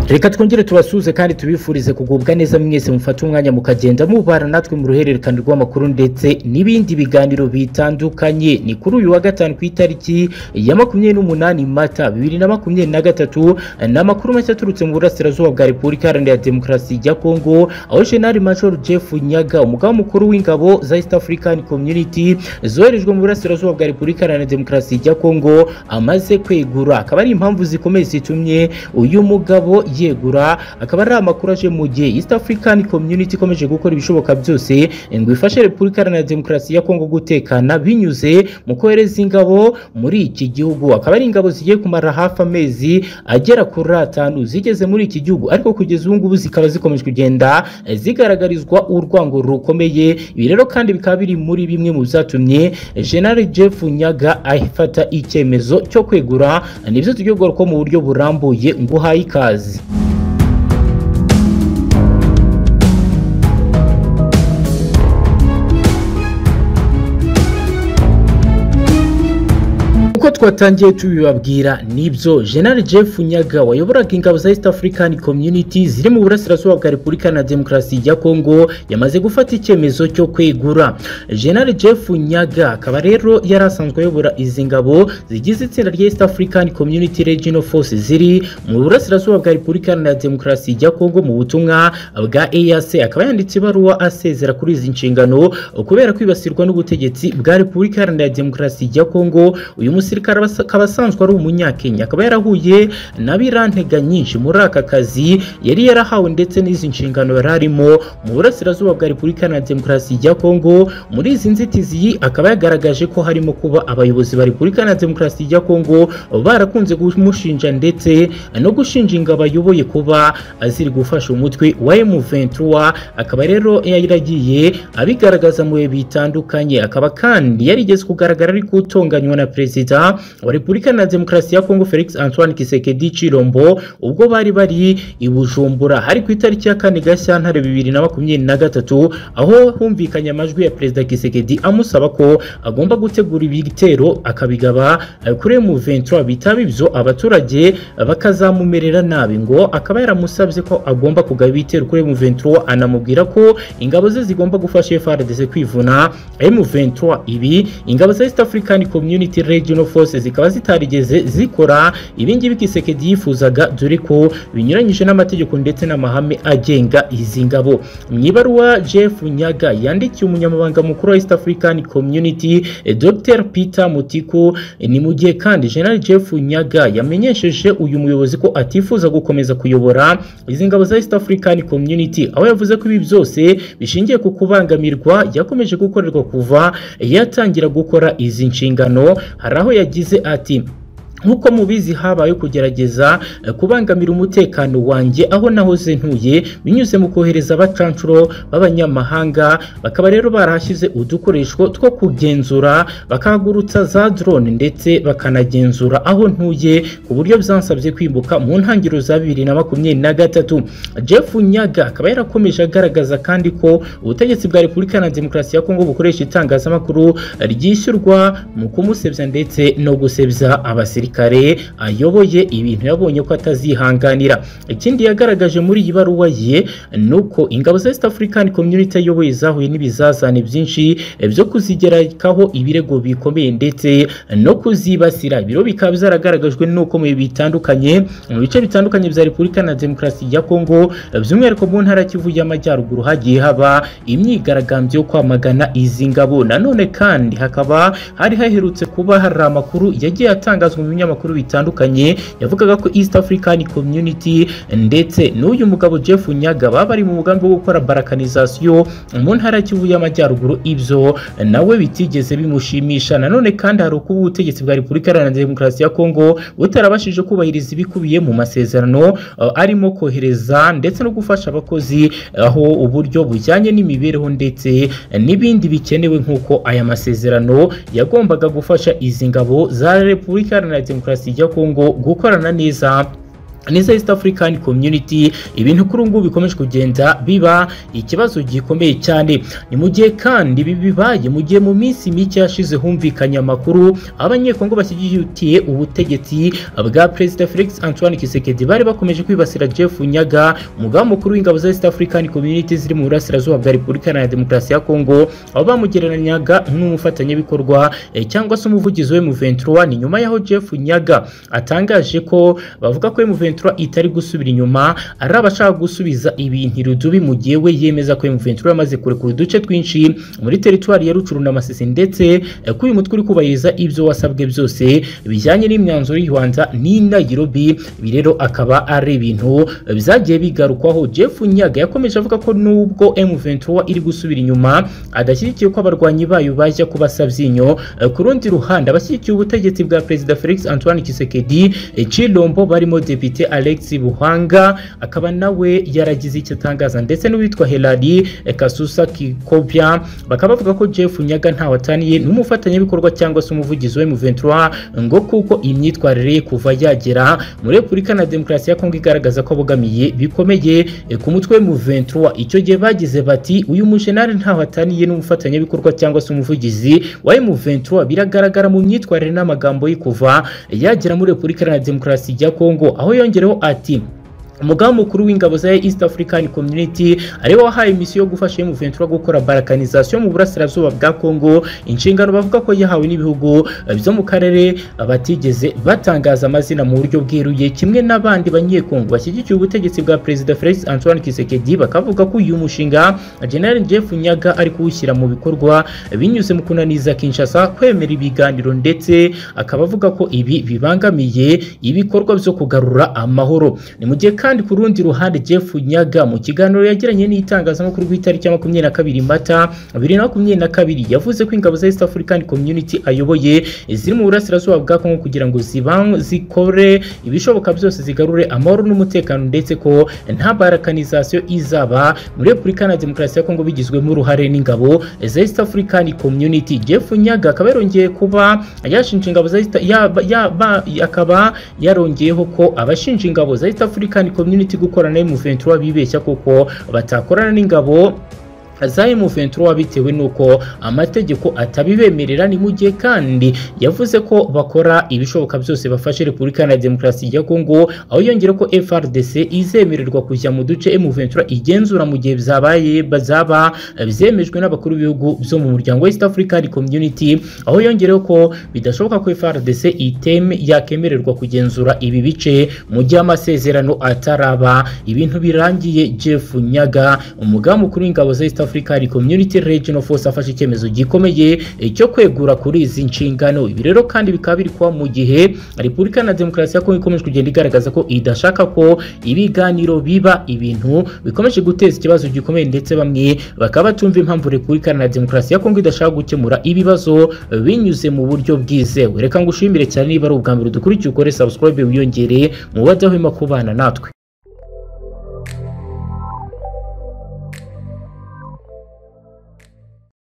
reka twongere tubasuhuze kandi tubifurize kugubwa neza mwese mufate umwanya mukagenda mubara natwe mu ruhererekane rw'amakuru ndetse n'ibindi biganiro bitandukanye ni kuri uyu wa gatanu ku itariki ya makumyabiri n'umunani mata bibiri na makumyabiri na gatatu ni amakuru mashya aturutse mu burasirazuba bwa repubulika iharanira demokarasi ya kongo aho jenali major jeff nyaga umugaba mukuru w'ingabo za east african community zoherejwe mu burasirazuba bwa repubulika iharanira demokarasi ya kongo amaze kwegura akaba ari impamvu zikomeye zitumye uyu mugabo yegura akaba ari amakuru aje mu gihe East African Community ikomeje gukora ibishoboka byose ngo ifashe Repubulika Iharanira Demokarasi ya Kongo gutekana binyuze mu kohereza ingabo muri iki gihugu akaba ari ingabo zigiye kumara hafi amezi agera kuri atanu zigeze muri iki gihugu ariko kugeza ubu ngubu zikaba zikomeje kugenda zigaragarizwa urwango rukomeye ibi rero kandi bikaba biri muri bimwe mu byatumye General Jeff Nyaga afata icyemezo cyo kwegura nibyo tugiye kugaruka mu buryo burambuye nguhaye ikaze uko twatangiye tubibabwira nibyo General Jeff Nyaga wayoboraga ingabo za East African Community ziri mu burasirazuba bwa Repubulika na Demokarasi ya Kongo yamaze gufata icyemezo cyo kwegura General Jeff Nyaga akaba rero yari asanzwe ayobora izi ngabo zigize itsinda rya East African Community Regional Force ziri mu burasirazuba bwa Repubulika na Demokarasi ya Kongo mu butumwa bwa EAC akaba yanditse ibaruwa asezera kuri izi nshingano kubera kwibasirwa n'ubutegetsi bwa Repubulika na Demokarasi ya Kongo uyu musi musirikare akaba asanzwe ari umunyakenya akaba yarahuye na birantega nyinshi muri aka kazi yari yarahawe ndetse n'izi nshingano yari arimo mu burasirazuba bwa repubulika na demokarasi ya kongo muri izi nzitizi akaba yagaragaje ko harimo kuba abayobozi ba repubulika na demokarasi ya kongo barakunze kumushinja ndetse no gushinja ingabo ayoboye kuba ziri gufasha umutwe wa M23 akaba rero yaragiye abigaragaza mu bihe bitandukanye akaba kandi yarigeze kugaragara ari gutonganywa na perezida wa Repubulika na Demokarasi ya Kongo Felix Antoine Kisekedi Chilombo ubwo bari bari i Bujumbura hari ku itariki ya kane Gashyantare bibiri na makumyabiri na gatatu aho humvikanye amajwi ya Perezida Kisekedi amusaba ko agomba gutegura ibitero akabigaba kuri M23 bitaba ibyo abaturage bakazamumerera nabi ngo akaba yaramusabye ko agomba kugaba ibitero kuri M23 anamubwira ko ingabo ze zigomba gufasha FARDC kwivuna M23 ibi ingabo za East African Community Regional force zikaba zitarigeze zikora ibingibi kisekedi yifuzaga dore ko binyuranyije n'amategeko ndetse n'amahame agenga izi ngabo mu ibaruwa jeff nyaga yandikiye umunyamabanga mukuru wa east african community dr peter mutiku ni mu gihe kandi general jeff nyaga yamenyesheje uyu muyobozi ko atifuza gukomeza kuyobora izi ngabo za east african community aho yavuze ko ibi byose bishingiye ku kubangamirwa yakomeje gukorerwa kuva yatangira gukora izi nshingano hari aho yagize ati nk'uko mubizi habaye kugerageza kubangamira umutekano wanjye aho nahoze ntuye binyuze mu kohereza abacancuro b'abanyamahanga bakaba rero barahashyize udukoresho two kugenzura bakahagurutsa za drone ndetse bakanagenzura aho ntuye ku buryo byansabye kwibuka mu ntangiriro za bibiri na makumyabiri na gatatu jeff nyaga akaba yarakomeje agaragaza kandi ko ubutegetsi bwa repubulika na demokarasi ya kongo bukoresha itangazamakuru ryishyurwa mu kumusebya ndetse no gusebya abasirikare kare ayoboye ibintu yabonye ko atazihanganira ikindi yagaragaje muri iyi baruwa ye ni uko ingabo za East African Community ayoboye zahuye n'ibizazane byinshi byo kuzigerekaho ibirego bikomeye ndetse no kuzibasira ibiro bikaba byaragaragajwe n'uko mu bitandukanye mu bice bitandukanye bya Repubulika na Demokarasi ya Kongo by'umwihariko mu ntara Kivu y'Amajyaruguru hagiye haba imyigaragambyo yo kwamagana izi ngabo nanone kandi hakaba hari haherutse kuba hari amakuru yagiye atangazwa binyamakuru bitandukanye yavugaga ko East African Community ndetse n'uyu mugabo Jeff Nyaga bari mu mugambi wo gukora barakanizasiyo mu ntara Kivu y'Amajyaruguru ibyo nawe bitigeze bimushimisha nanone kandi hari uko ubutegetsi bwa Repubulika Iharanira Demokarasi ya Kongo butarabashije kubahiriza ibikubiye mu masezerano arimo kohereza ndetse no gufasha abakozi aho uburyo bujyanye n'imibereho ndetse n'ibindi bikenewe nk'uko aya masezerano yagombaga gufasha izi ngabo za Repubulika Iharanira Demokarasi ya Kongo gukorana neza n'iza East African Community ibintu kuri ubu ngubu bikomeje kugenda biba ikibazo gikomeye cyane ni mu gihe kandi ibi bibaye mu gihe mu minsi mike yashize humvikanye amakuru aho abanyekongo bashyigikitiye ubutegetsi bwa Perezida Felix Antoine Tshisekedi bari bakomeje kwibasira Jeff Nyaga umugaba mukuru w'ingabo za East African Community ziri mu burasirazuba bwa Repubulika Iharanira Demokarasi ya Kongo aho bamugereranyaga nk'umufatanyabikorwa eh, cyangwa se umuvugizi we M23 ni nyuma yaho Jeff Nyaga atangaje ko bavuga ko M23 itari gusubira inyuma ari abashaka gusubiza ibintu irudubi mu gihe we yemeza ko M23 yamaze kurekura uduce twinshi muri teritwari ya Rutshuru na Masisi ndetse eh, ko uyu mutwe uri kubahiriza ibyo wasabwe byose bijyanye n'imyanzuro y'u Rwanda n'indagirobyi ibi rero akaba ari ibintu eh, byagiye bigarukwaho Jeff Nyaga yakomeje avuga ko nubwo M23 iri gusubira inyuma adashyigikiye ko abarwanyi bayo bajya kubasa byinyo Eh, ku rundi ruhande abashyigikiye ubutegetsi bwa Perezida Felix Antoine Tshisekedi eh, Chilombo barimo Depite Alex Buhanga akaba nawe yaragize icyo atangaza ndetse n'uwitwa Helari eh, Kasusa Kikobya bakaba bavuga ko Jeff Nyaga ntawe ataniye n'umufatanyabikorwa cyangwa se umuvugizi wa M23 ngo kuko imyitwarire ye kuva yagera muri Repubulika na Demokarasi ya Kongo igaragaza ko abogamiye bikomeye eh, ku mutwe wa M23 icyo gihe bagize bati uyu mujenali ntawe ataniye n'umufatanyabikorwa cyangwa se umuvugizi wa M23 biragaragara mu myitwarire n'amagambo ye kuva yagera muri Repubulika Iharanira Demokarasi ya Kongo aho yongereho ati umugaba mukuru w'ingabo za East African Community ariwe wahaye misiyo yo gufasha M23 gukora balkanization mu burasirazuba bwa Kongo inshingano bavuga ko yahawe n'ibihugu eh, byo mu karere eh, batigeze batangaza amazina mu buryo bweruye kimwe n'abandi banyekongo bashyigikiye ubutegetsi bwa Perezida Felix Antoine Tshisekedi bakavuga ko uyu mushinga eh, General Jeff Nyaga ari kuwushyira mu bikorwa eh, binyuze mu kunaniza Kinshasa kwemera ibiganiro ndetse akaba avuga ko ibi bibangamiye ibikorwa byo kugarura amahoro ni mu gihe kandi ku rundi ruhande Jeff Nyaga mu kiganiro yagiranye n'itangazamakuru ku itariki ya makumyabiri na kabiri Mata bibiri na makumyabiri na kabiri yavuze ko ingabo za East African Community ayoboye ziri mu burasirazuba bwa Kongo kugira ngo ziban zikore ibishoboka byose zigarure amahoro n'umutekano ndetse ko nta barakanizasiyo izaba muri Repubulika na Demokarasi ya Kongo bigizwemo uruhare n'ingabo za East African Community Jeff Nyaga akaba yarongeye kuba yashinja ingabo za East yaba- yaba- akaba yarongeyeho ko abashinja ingabo za East African community gukorana na M23 bibeshya kuko batakorana n'ingabo za M23 bitewe n'uko amategeko atabibemerera ni mu gihe kandi yavuze ko bakora ibishoboka byose bafashe Repubulika na Demokarasi ya Kongo aho yongera ko FRDC izemererwa kujya mu duce M23 igenzura mu gihe byabaye bazaba byemejwe n'abakuru b'ibihugu byo mu muryango East African Community aho yongereho ko bidashoboka ko FRDC iteme yakemererwa kugenzura ibi bice mu gihe amasezerano ataraba ibintu birangiye Jeff Nyaga umugaba mukuru w'ingabo za East African Community Regional Force afashe icyemezo gikomeye eh, cyo kwegura kuri izi nshingano ibi rero kandi bikaba biri kuba mu gihe Repubulika na Demokarasi ya Kongo ikomeje kugenda igaragaza ko idashaka ko ibiganiro biba ibintu bikomeje guteza ikibazo gikomeye ndetse bamwe bakaba batumva impamvu Repubulika na Demokarasi ya Kongo idashaka gukemura ibibazo eh, binyuze mu buryo bwizewe reka ngushimire cyane niba ari ubwa mbere udukurikiye ukore subscribe wiyongere mu badahwema kubana natwe